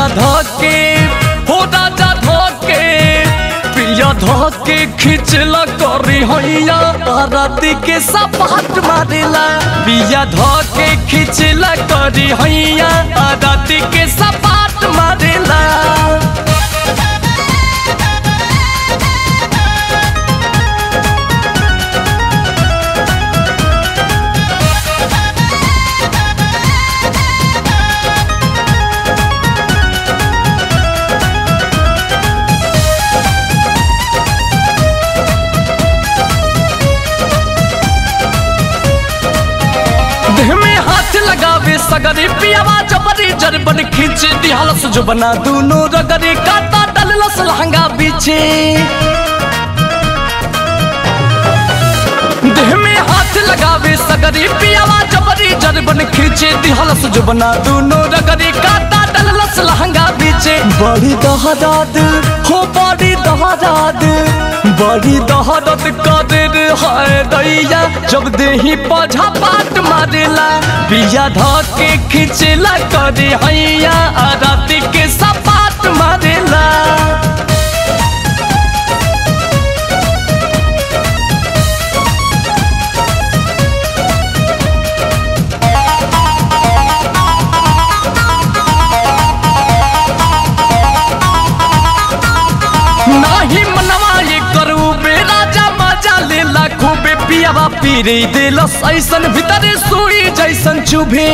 पिया धके हो राजा धके पिया धके खिचला करी हैया राती के सपाट मारेला पिया धके खिचला करी हैया राती के सपाट मारेला देह में हाथ लगावे सगरी पियावा जबरी जरबन खींच दिहलस जो बना दूनो रगरी काटा डललस लहंगा पीछे देह में हाथ लगावे सगरी पियावा जबरी जरबन खींचे दिहलस जो बना दूनो रगरी काटा डललस लहंगा पीछे बड़ी दहराद हो बड़ी दहराद बड़ी दहरत कदर है दैया जब देही पौधा पाट मारेला बिया धके खिंचला करे हैया आ राती के सपाट मारेला नाही मनवा ये करू बे राजा मजा लेला खूबे पियावा पीरे देलस ऐसन भीतरे सुई जैसन चुभे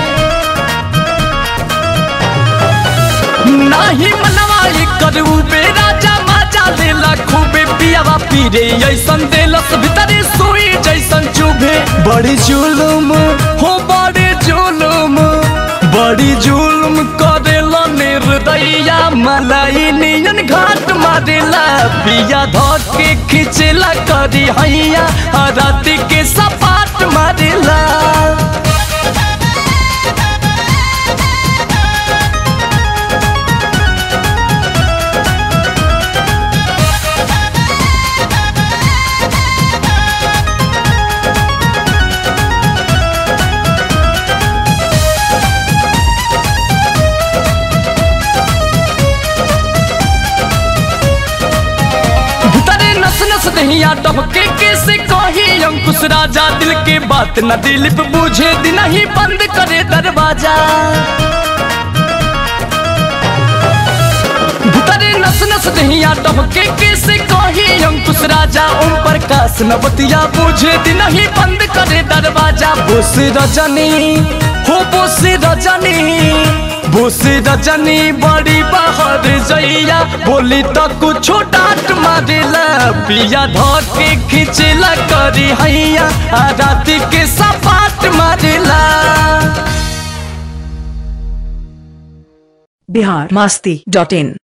नाही मनवा ये करू बे राजा मजा लेला खूबे पियावा पीरे ऐसन देलस भीतरे सुई जैसन चुभे बड़ी जुलुम हो बड़ी जुलुम बड़ी जुलुम करेला निर्दया मलाई नियन घाट मारेला पिया धके खिचला करी हैया आ राती के सपाट मारेला भीतरे नस नस दहिया डबके कैसे कही अंकुश राजा दिल के बात न दिलीप बूझे दिन ही बंद करे दरवाजा भीतरे नस नस दहिया डबके कैसे कही अंकुश राजा ओम प्रकाश नवतिया बूझे दिन ही बंद करे दरवाजा बोस रजनी हो बोस रजनी बोस रजनी बड़ी बाहर जइया बोली तो कुछो डांट मारेला पिया धके खिचला करी हैया आ राती के सपाट मारेला बिहार मस्ती डॉट इन